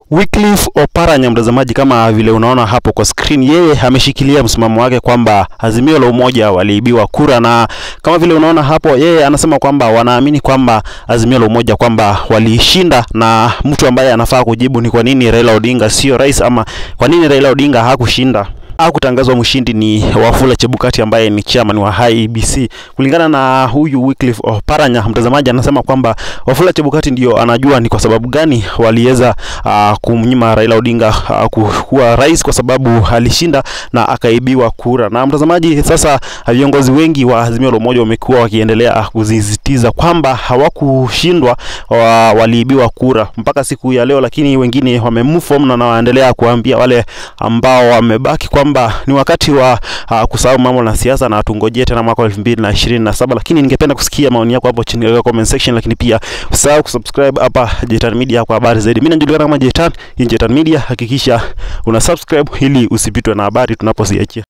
Wycliffe Oparanya, mtazamaji, kama vile unaona hapo kwa screen, yeye ameshikilia msimamo wake kwamba Azimio la Umoja waliibiwa kura, na kama vile unaona hapo, yeye anasema kwamba wanaamini kwamba Azimio la Umoja kwamba walishinda, na mtu ambaye anafaa kujibu ni kwa nini Raila Odinga sio rais, ama kwa nini Raila Odinga hakushinda au kutangazwa mshindi ni Wafula Chebukati ambaye ni chairman wa IEBC. Kulingana na huyu Wycliffe Oparanya, mtazamaji, anasema kwamba Wafula Chebukati ndio anajua ni kwa sababu gani waliweza uh, kumnyima Raila Odinga uh, kuwa rais, kwa sababu alishinda na akaibiwa kura. Na mtazamaji, sasa viongozi wengi wa Azimio la Umoja wamekuwa wakiendelea kusisitiza kwamba hawakushindwa, wa, waliibiwa kura mpaka siku ya leo, lakini wengine wamemove on na wanaendelea kuambia wale ambao wamebaki kwa kwamba ni wakati wa uh, kusahau mambo na siasa na tungojee tena mwaka wa elfu mbili na ishirini na saba. Lakini ningependa kusikia maoni yako hapo chini katika comment section, lakini pia usahau kusubscribe hapa Jetan Media kwa habari zaidi. Mimi najulikana kama Jetan, hii Jetan Media, hakikisha una subscribe ili usipitwe na habari tunapoziachia.